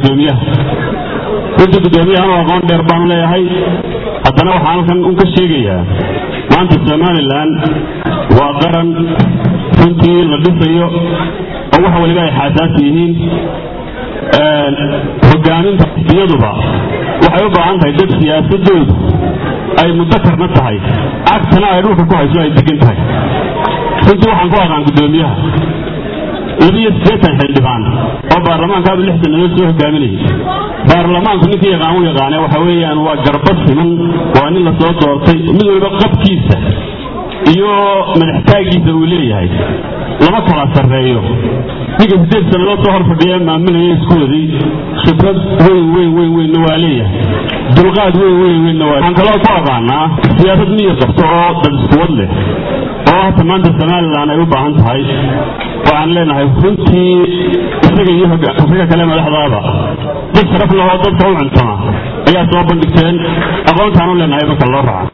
guddoomiyaha runtii guddoomiyaha anu aqoon dheer baanu leeyahay haddana waxaan halkan un ka sheegayaa maanta somalilan waa qaran runtii la dhisayo oo wax waliba ay xaasaasi yihiin hogaaminta iyaduba waxay u baahan tahay dad siyaasadoodu ay mudakarna tahay cagtana ay dhulka ku hayso ay degan tahay runtii waxaan ku aqaan guddoomiyaha labiyo siddeetan xildhibaan oo baarlamaankaaba lix sannadood soo hogaaminayay baarlamaanku ninkii yaqaan u yaqaane waxa weeyaan waa garba siman waa nin lasoo doortay mid waliba qabkiisa iyo madaxtaagiisa uu leeyahay lama kala sarreeyo ninka siddeed sannadood soo hor fadhiya maaminaya iskuwadii khibrad weyn weyn weyn weynna waa leeyahay dulqaad weyn weyn weynna waa waxaan kaloo ku aqaanaa siyaasad miyir qabto oo dad iskuwad leh oo hata maanta somalilan ay u baahan tahay waxaan leenahay runtii isaga iyo isaga kale madaxdaaba dad sharaf lahoo dadka u cuntama ayaa soo bandhigteen aqoontaan u leenahay marka loo raaca